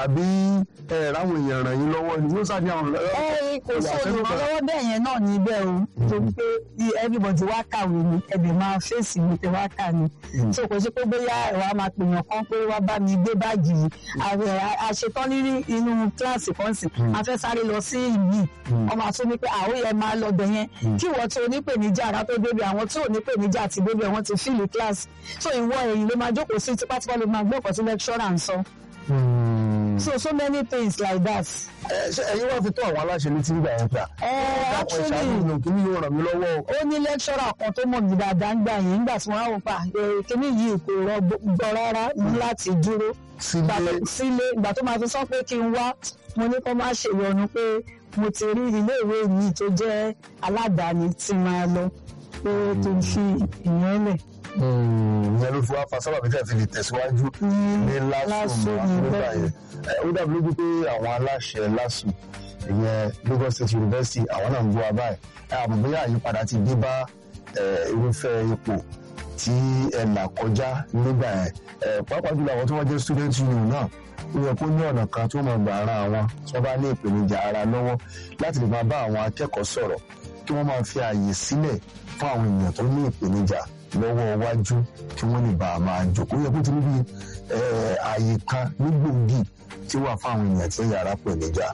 àbí ẹ ráwọn èèyàn ràn yín lọ́wọ́ ni yóò sáà àwọn ọ̀rẹ́ ẹ kò sí olùrànlọ́wọ́ bẹ́ẹ̀ yẹn náà níbẹ̀ o torí pé bí everybody wá kàwé ni ẹbí máa fèsì mi tẹ wá kà ni so kò sí pé bóyá ẹ̀wà máa pèèyàn kan pé wá bá mi gbé báàgì yìí ààrẹ àṣetán ní inú kíláàsì kan sì a fẹ́ sáré lọ sí ìlú ọmọ àtún ní pé àwọn yẹn máa lọ bẹ̀ yẹn kí ìwọ tí onípèníjà ara tó débi àwọn tí onípèníjà ti débi àwọn ti fíìlì kíláàsì so ìwọ èyí ló máa jókòó sí tipátipá ló máa gbọ́ ọ̀pọ̀ tí lecturer ń sọ so so many things like that. ẹ ṣe ẹ̀yin wá fi tó àwọn aláṣẹ létí nígbà yẹn pé ẹ àwọn ìṣàánú actually ìlú kìíní yóò ràn mí lọ́wọ́ o. ó ní lecturer kan tó mọ̀ mí dáadáa ń gbà yẹn nígbà tí wọ́n á wò pa kíní yìí kò rọgbọ rárá ní láti dúró sílé Ìgbà- sílé ìgbà tó máa fi sọ pé kí n wá mo ní kó má ṣèyọnu pé mo ti rí iléèwé mi tó jẹ́ aládàáni tí máa lọ pé kí n fi ìyẹn lẹ̀ ìyẹn ló fi wá fa sábà bíi fi lè tẹ̀síwájú ní lásùn lásùn nígbà bẹ́ẹ̀. yẹn Ẹ, ó dàbí lójú pé àwọn aláṣẹ lásùn ìyẹn Lagos State University àwọn náà ń gbọ́ abáyé àmọ́ bóyá àyípadà ti dé bá ẹ, irúfẹ́ ipò tí ẹ là kọjá nígbà yẹn Ẹ, pàápàá jùlọ àwọn tí wọ́n jẹ́ student union náà ó yẹ kó ní ọ̀nà kan tí wọ́n máa gbà ara àwọn tí wọ́n bá ní ìpèníjà ara lọ́wọ́ láti lè máa bá àwọn akẹ́kọ̀ọ́ sọ̀rọ̀ kí wọ́n máa fi ààyè sílẹ̀ fún àwọn èèyàn tó ní ìpèníjà lọ́wọ́ iwájú kí wọ́n lè bá a máa jókòó yẹ kó ti níbi ààyè kan ní gbòógì tí wà fún àwọn èèyàn tí yàrá pèníjà